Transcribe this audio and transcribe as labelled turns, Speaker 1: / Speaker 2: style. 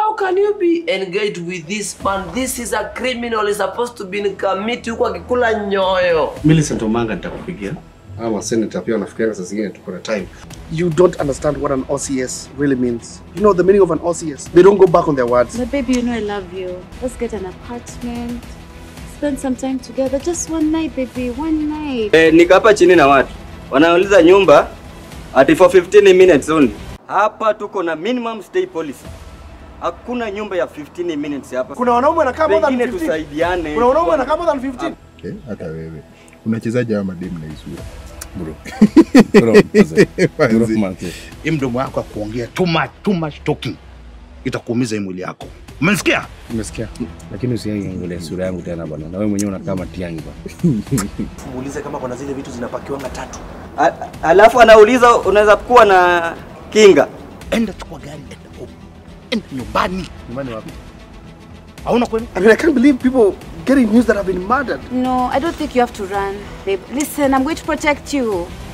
Speaker 1: How can you be engaged with this man? This is a criminal. He's supposed to be in committee huko akikula nyoyo.
Speaker 2: Millicent Omanga nitakupigia.
Speaker 3: Ama senator pia wanafikiria saa zingine tuko na time.
Speaker 4: You don't understand what an OCS really means. You know the meaning of an OCS? They don't go back on their words.
Speaker 5: But baby, you know I love you. Let's get an apartment. Spend some time together. Just one night, baby. One night.
Speaker 6: Eh, niko hapa chini na watu wanauliza nyumba ati for 15 minutes only. Hapa tuko na minimum stay policy. Hakuna nyumba ya 15 minutes hapa.
Speaker 4: Kuna wanaume wanakaa more than
Speaker 6: Pengine
Speaker 4: 15.
Speaker 6: tusaidiane.
Speaker 4: Kuna wanaume wanakaa more than 15.
Speaker 7: Okay, hata wewe unachezaje hawa mademu na isura
Speaker 8: Bro. Bro, mzee. Bro,
Speaker 7: Manzi.
Speaker 8: mzee.
Speaker 9: hii mdomo yako ya kuongea too much, too much talking itakuumiza hii mwili yako. Umesikia?
Speaker 8: Umesikia? Lakini usiangalie sura yangu tena bwana. Na wewe mwenyewe unakaa matiangi bwana.
Speaker 4: Muulize kama kuna zile vitu zinapakiwanga tatu.
Speaker 6: A- Alafu anauliza unaweza kuwa na kinga.
Speaker 9: Enda chukua gari, enda home, enda nyumbani.
Speaker 8: Nyumbani wapi?
Speaker 9: Hauna kweli?
Speaker 4: I mean, I can't believe people getting news that I've been murdered.
Speaker 5: No, I don't think you have to run, babe. Listen, I'm going to protect you.